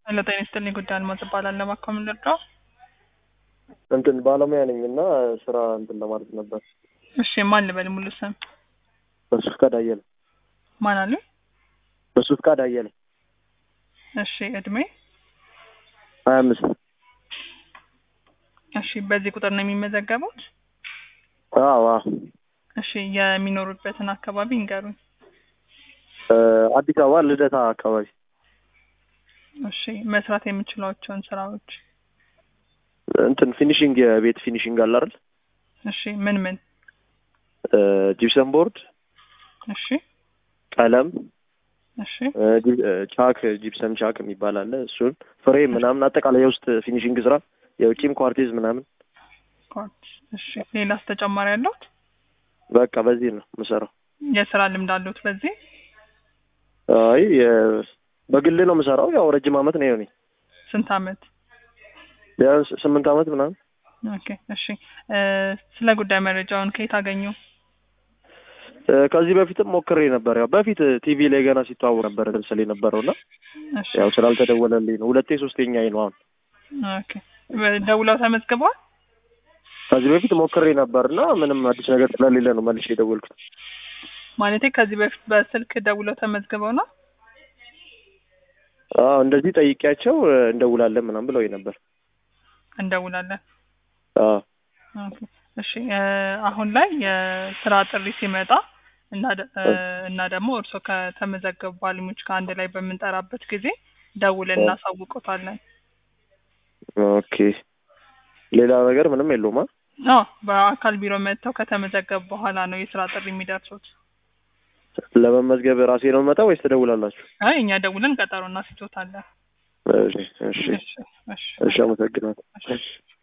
ሄሎ ጤና ይስጥልኝ ጉዳይ አልማዝ እባላለሁ። እባክዎ ምን ልርዳው? እንትን ባለሙያ ነኝ እና ስራ እንትን ለማለት ነበር። እሺ ማን ልበል ሙሉ ስም? በሱ ፍቃድ አየለ። ማን አሉ? በሱ ፍቃድ አየለ እሺ እድሜ? ሀያ አምስት እሺ በዚህ ቁጥር ነው የሚመዘገቡት? አዎ አዎ። እሺ የሚኖሩበትን አካባቢ ይንገሩኝ። እ አዲስ አበባ ልደታ አካባቢ እሺ መስራት የምችሏቸውን ስራዎች? እንትን ፊኒሽንግ የቤት ፊኒሽንግ አለ አይደል? እሺ ምን ምን? እ ጂፕሰም ቦርድ፣ እሺ ቀለም፣ እሺ እ ጂ- እ ቻክ ጂፕሰም ቻክ የሚባል አለ። እሱን ፍሬም ምናምን አጠቃላይ የውስጥ ፊኒሽንግ ስራ የውጭም ኳርቲዝ ምናምን ኮርት። እሺ ሌላስ ተጨማሪ ያለሁት? በቃ በዚህ ነው የምሰራው። የስራ ልምድ አለሁት በዚህ? አይ የ- በግል ነው የምሰራው። ያው ረጅም አመት ነው የሆነኝ ስንት አመት? ቢያንስ ስምንት አመት ምናምን። ኦኬ እሺ እ ስለ ጉዳይ መረጃውን ከየት አገኙ? እ ከዚህ በፊትም ሞክሬ ነበር። ያው በፊት ቲቪ ላይ ገና ሲተዋወቅ ነበር ስል የነበረው እና እሺ ያው ስላልተደወለልኝ ነው። ሁለቴ ሶስተኛዬ ነው አሁን። ኦኬ ደውለው ተመዝግበዋል? ከዚህ በፊት ሞክሬ ነበር እና ምንም አዲስ ነገር ስለሌለ ነው መልሼ የደወልኩት። ማለቴ ከዚህ በፊት በስልክ ደውለው ተመዝግበው ነው? አዎ እንደዚህ ጠይቄያቸው እ እንደውላለን ምናምን ብለው ነበር። እንደውላለን። አዎ ኦኬ እሺ እ አሁን ላይ የስራ ጥሪ ሲመጣ እና ደ- እ እና ደግሞ እርስዎ ከተመዘገቡ ባለሙያዎች ጋር አንድ ላይ በምንጠራበት ጊዜ ደውለን እናሳውቆታለን። ኦኬ። ሌላ ነገር ምንም የለውም። አ አዎ በአካል ቢሮ መጥተው ከተመዘገቡ በኋላ ነው የስራ ጥሪ የሚደርሱት። ለመመዝገብ ራሴ ነው የምመጣው ወይስ ትደውላላችሁ? አይ እኛ ደውለን ቀጠሮ እናስይዞታለን። እሺ እሺ እሺ እሺ እሺ፣ አመሰግናለሁ። እሺ